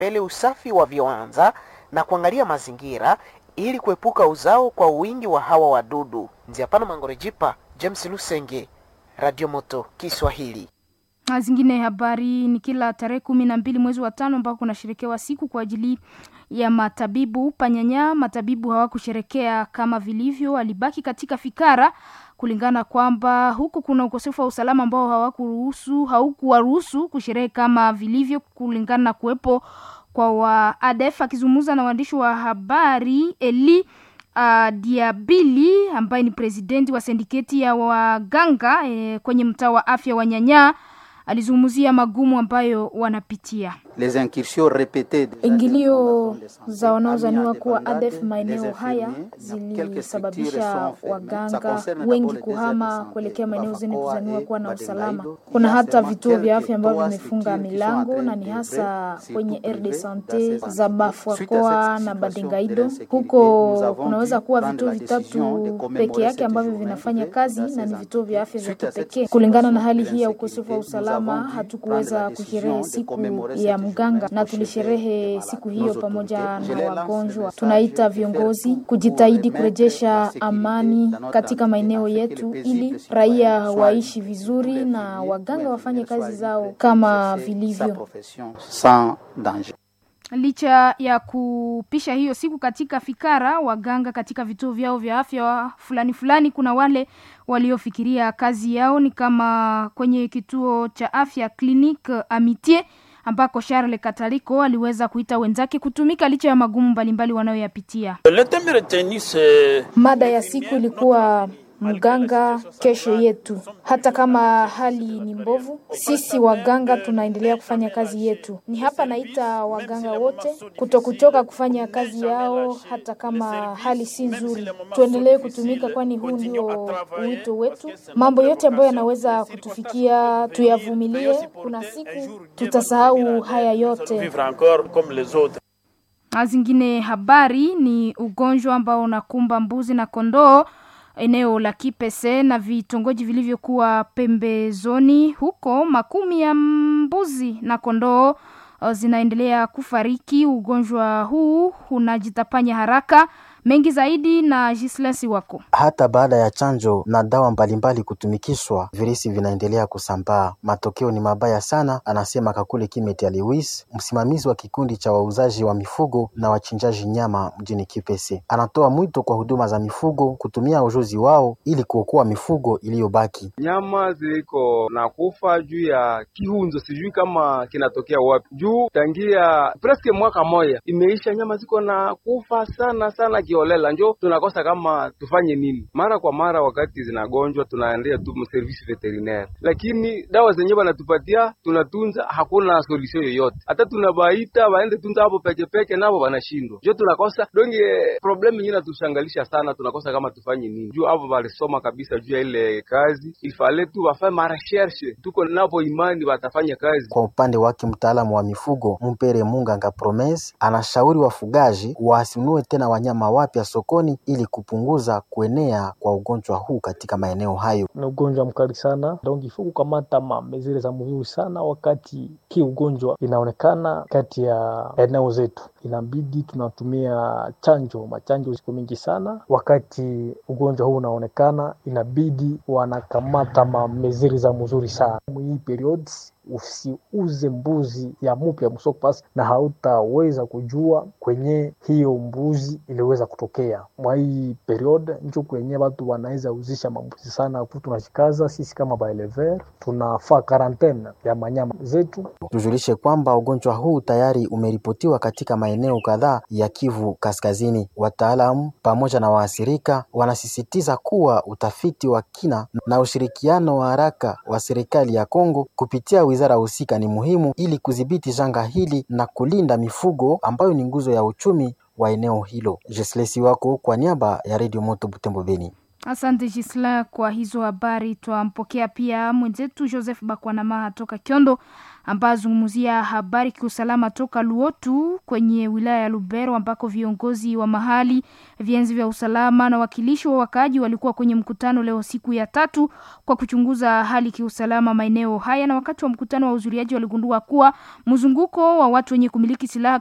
mbele usafi wa viwanja na kuangalia mazingira ili kuepuka uzao kwa wingi wa hawa wadudu. Nziapana Mangorejipa, James Lusenge, Radio Moto Kiswahili. Na zingine habari ni kila tarehe kumi na mbili mwezi wa tano ambao kunasherekewa siku kwa ajili ya matabibu Panyanya. Matabibu hawakusherekea kama vilivyo, walibaki katika fikara kulingana kwamba huku kuna ukosefu wa usalama ambao hawakuruhusu haukuwaruhusu kusherehe kama vilivyo, kulingana na kuwepo kwa wa ADF. Akizungumza na waandishi wa habari Eli uh, Diabili ambaye ni presidenti wa sindiketi ya waganga eh, kwenye mtaa wa afya wa Nyanya alizungumzia magumu ambayo wanapitia. Ingilio za wanaozaniwa kuwa ADF maeneo haya zilisababisha waganga wengi kuhama kuelekea maeneo zenye kuzaniwa kuwa na usalama. Kuna hata vituo vya afya ambavyo vimefunga milango na ni hasa kwenye RD Sante za Bafwakoa na Badengaido. Huko kunaweza kuwa vituo vitatu peke yake ambavyo vinafanya kazi na ni vituo vya afya vya kipekee. Kulingana na hali hii ya ukosefu wa usalama, hatukuweza kusherehe siku ya mganga na tulisherehe siku hiyo pamoja na wagonjwa. Tunaita viongozi kujitahidi kurejesha amani katika maeneo yetu ili raia waishi vizuri na waganga wafanye kazi zao kama vilivyo. Licha ya kupisha hiyo siku katika fikara, waganga katika vituo vyao vya afya fulani fulani, kuna wale waliofikiria kazi yao ni kama kwenye kituo cha afya Clinique Amitié ambako Charles Kataliko aliweza kuita wenzake kutumika licha ya magumu mbalimbali wanayoyapitia. Mada ya siku ilikuwa mganga kesho yetu. Hata kama hali ni mbovu, sisi waganga tunaendelea kufanya kazi yetu. Ni hapa naita waganga wote kutokuchoka kufanya kazi yao, hata kama hali si nzuri. Tuendelee kutumika, kwani huu ndio wito wetu. Mambo yote ambayo yanaweza kutufikia tuyavumilie. Kuna siku tutasahau haya yote. Na zingine habari ni ugonjwa ambao unakumba mbuzi na kondoo eneo la Kipese na vitongoji vilivyokuwa pembezoni huko, makumi ya mbuzi na kondoo zinaendelea kufariki. Ugonjwa huu unajitapanya haraka. Mengi zaidi na Gislesi wako. Hata baada ya chanjo na dawa mbalimbali kutumikishwa, virusi vinaendelea kusambaa. Matokeo ni mabaya sana, anasema Kakule Kimeti Aliwis, msimamizi wa kikundi cha wauzaji wa mifugo na wachinjaji nyama mjini Kipese. Anatoa mwito kwa huduma za mifugo kutumia ujuzi wao ili kuokoa mifugo iliyobaki. Nyama ziliko na kufa juu ya kihunzo, sijui kama kinatokea wapi, juu tangia preske mwaka moja imeisha, nyama ziko na kufa sana sana kiolela, njo tunakosa kama tufanye nini. Mara kwa mara wakati zinagonjwa tunaendea tu service veterinaire, lakini dawa zenyewe wanatupatia tunatunza, hakuna solution yoyote. Hata tunabaita waende tunza hapo peke peke, navo wanashindwa, njo tunakosa donge. Problem yenyewe natushangalisha sana, tunakosa kama tufanye nini, juu hapo walisoma kabisa juu ya ile kazi, ifale tu wafanye mareshershe, tuko napo imani watafanya kazi. Kwa upande wake mtaalamu wa mifugo Mpere Munganga Promes anashauri wafugaji wasinunue tena wanyama wapya sokoni ili kupunguza kuenea kwa ugonjwa huu katika maeneo hayo. Ni ugonjwa mkali sana, donc ifo kukamata mamezile za mzuri sana wakati ki ugonjwa inaonekana kati ya eneo zetu, inabidi tunatumia chanjo. Machanjo siku mingi sana, wakati ugonjwa huu unaonekana, inabidi wanakamata mamezili za mzuri sana hii periods usiuze mbuzi ya mupya msoko pasi, na hautaweza kujua kwenye hiyo mbuzi iliweza kutokea mwa hii period. Njo kwenye watu wanaweza uzisha mambuzi sana. Tunashikaza sisi kama baelever tunafaa karantene ya manyama zetu. Tujulishe kwamba ugonjwa huu tayari umeripotiwa katika maeneo kadhaa ya Kivu Kaskazini. Wataalamu pamoja na waathirika wanasisitiza kuwa utafiti wa kina na ushirikiano wa haraka wa serikali ya Kongo kupitia wizara husika ni muhimu ili kudhibiti janga hili na kulinda mifugo ambayo ni nguzo ya uchumi wa eneo hilo. Jeslesi wako kwa niaba ya Radio Moto Butembo Beni. Asante Gisla kwa hizo habari. Twampokea pia mwenzetu Joseph Bakwanamaha toka Kyondo ambayo azungumzia habari kiusalama toka Luotu kwenye wilaya ya Lubero ambako viongozi wa mahali, vienzi vya usalama na wakilishi wa wakaaji walikuwa kwenye mkutano leo siku ya tatu kwa kuchunguza hali kiusalama maeneo haya, na wakati wa mkutano wa uzuriaji waligundua kuwa mzunguko wa watu wenye kumiliki silaha